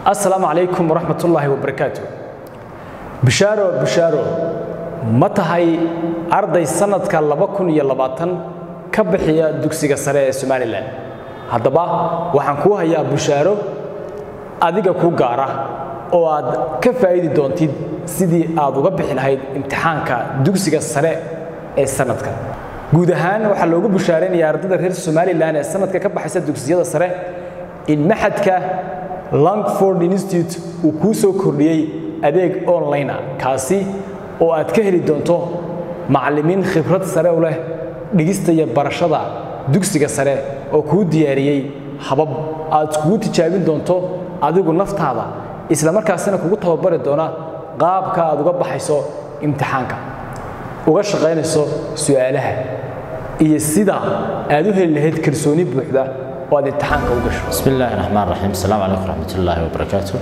assalaamu calaykum waraxmat ullaahi wabarakaatu bishaaro bishaaro ma tahay arday sannadka laba kun iyo labaatan ka bixiya dugsiga sare ee somalilan haddaba waxaan kuu hayaa bishaaro adiga ku gaara oo aad ka faa'idi doontid sidii aad uga bixi lahayd imtixaanka dugsiga sare ee sannadka guud ahaan waxaa loogu bushaaraynayaa ardayda reer somalilan ee sannadka ka baxaysa dugsiyada sare in maxadka langford institute uu kuu soo kordhiyey adeeg online ah kaasi oo aad ka heli doonto macallimiin khibrad sare u leh dhigista iyo barashada dugsiga sare oo kuu diyaariyey habab aad kugu tijaabin doonto adigu naftaada isla markaasina kugu tababari doona qaabka aad uga baxayso imtixaanka uga shaqaynayso su'aalaha iyo sida aad u heli lahayd kalsooni buuxda oo aad imtixaanka u gasho بسم الله الرحمن الرحيم السلام عليكم ورحمة الله وبركاته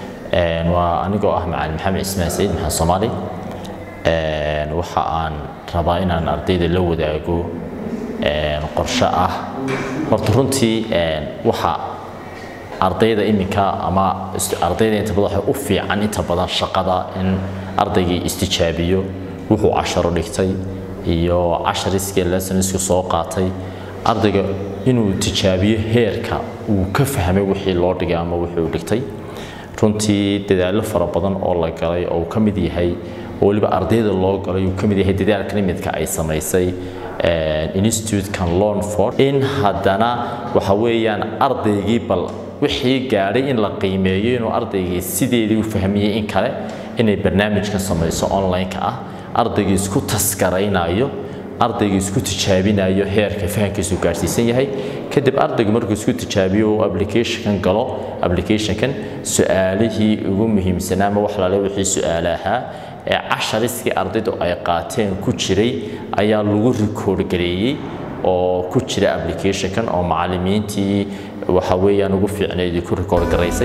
وأنيقو أه مع محمد إسماعيل سعيد محمد صومالي waxa aan rabaa inaan ardayda la wadaago qorshe ah horta runtii waxa ardayda iminka ama ardayda inta badan waxay u fiican inta badan shaqada in ardaygii istijaabiyo wuxuu casharo dhigtay iyo cashariskii lessonsku soo qaatay ardayga inuu tijaabiyo heerka uu ka fahmay wixii loo dhigay ama wuxuu dhigtay runtii dadaallo fara badan oo la galay oo uu ka mid yahay oo weliba ardayda loo galay uu ka mid yahay dadaalka nimidka ay samaysay institutekan lonford in haddana waxa weeyaan ardaygii bal wixii gaadhay in la qiimeeyo inuu ardaygii sideedii u fahmiyey in kale inay barnaamijkan samayso online-ka ah ardaygii isku tasgaraynayo ardayga isku tijaabinayo heerka fahamkiisu gaarsiisan yahay kadib ardaygu markuu isku tijaabiyo uu applicationkan galo applicationkan su-aalihii ugu muhiimsanaa ama wax laale wixii su-aale ahaa ee cashariskii ardaydu ay qaateen ku jiray ayaa lagu rikoord gareeyey oo ku jira applicationkan oo macallimiintii waxa weeyaan ugu fiicnayd ku rikoord garaysay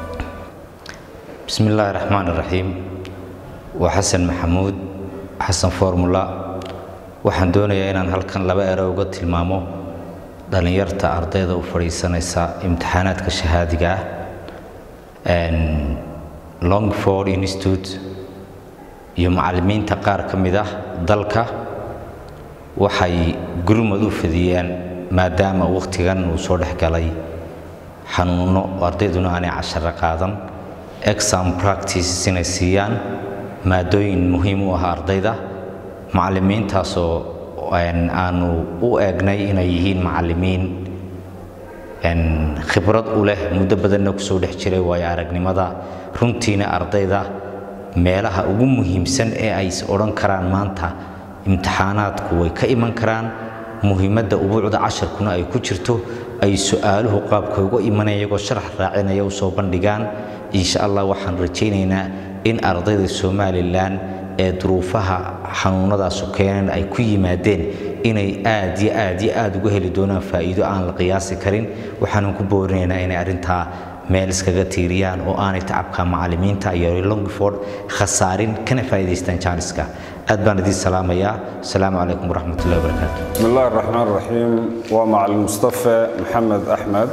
بسم الله الرحمن الرحيم وحسن محمود حسن فورمولا waxaan doonayaa inaan halkan laba ero uga tilmaamo dhallinyarta ardayda u fadhiisanaysa imtixaanaadka shahaadiga ah longford institute iyo macallimiinta qaar ka mid ah dalka waxay gurmad u fidiyeen maadaama wakhtigan uu soo dhex galay xanuuno ardayduna aanay casharo qaadan exam practices inay siiyaan maadooyin muhiim u ah ardayda macallimiintaasoo aanu u eegnay inay yihiin macallimiin khibrad u leh muddo badanna kusoo dhex jiray waayo aragnimada runtiina ardayda meelaha ugu muhiimsan ee ay is odhan karaan maanta imtixaanaadku way ka iman karaan muhiimadda ubuucda casharkuna ay ku jirto ay su-aaluhu qaabka uga imanaya iyagoo sharax raacinaya u soo bandhigaan insha allah waxaan rajaynaynaa in ardayda somalilan ee duruufaha xanuunadaasu keeneen ay ku yimaadeen inay aad iyo aad iyo aad uga heli doonaan faa'iido aan la qiyaasi karin waxaanan ku boorinaynaa inay arrintaa meel iskaga tiiriyaan oo aanay tacabka macallimiinta iyo longford khasaarin kana faa'iidaystaan jaaniska aad baan idiin salaamayaa asalaamu calaykum waraxmatullahi wabarakaatu بسم الله الرحمن الرحيم ومعلم مصطفى محمد أحمد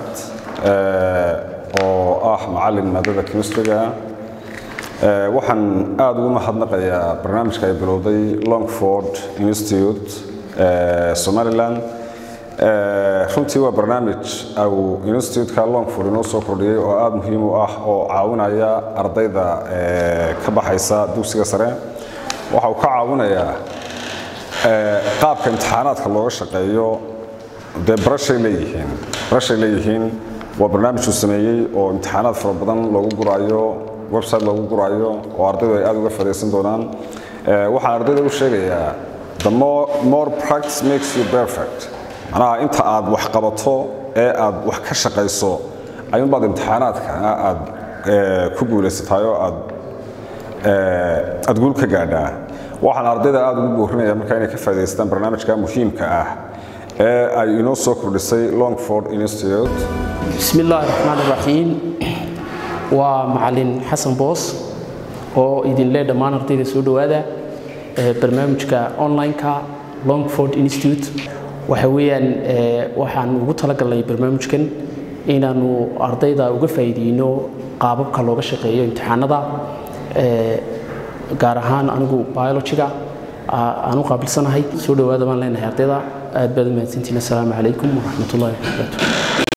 oo ah macallin maadada chemistryga waxaan aada ugu mahadnaqayaa barnaamijka ay bilowday longford institute somaliland runtii waa barnaamij au instituteka longford inoo soo kordhiyey oo aada muhiim u ah oo caawinaya ardayda ka baxaysa dugsiga sare waxa uu ka caawinayaa qaabka imtixaanaadka looga shaqeeyo dee barashay leeyihiin barashay leeyihiin waa barnaamij uu sameeyey oo imtixaanaad fara badan loogu guraayo website loogu guraayo oo ardaydu ay aada uga fadhiisan doonaan waxaan ardayda u sheegayaa the more, more practice makes you perfect macnaha inta aad wax qabato ee aad wax ka shaqayso ayuunbaad imtixaanaadka aad ku guulaysataay oo aad aad guul ka gaadhaa waxaan ardayda aada ugu boorinaya markaa inay ka faa'idaystaan barnaamijka muhiimka ah ee ay inoo soo kordhisay longford institute بسم الله الرحمن الرحيم ومعلن حسن بوس oo idin leh dhammaan ardayda soo dhowaada barnaamijka online-ka longford institute waxa weeyaan waxaan ugu talagalnay barnaamijkan inaanu ardayda uga faa'iideyno qaababka looga shaqeeyo imtixaanada gaar ahaan anigu biologiga aan u qaabilsanahay soo dhowaada baan leenahay ardayda aad baad u mahadsantihiin assalaamu calaykum waraxmatullahi wabarakaatu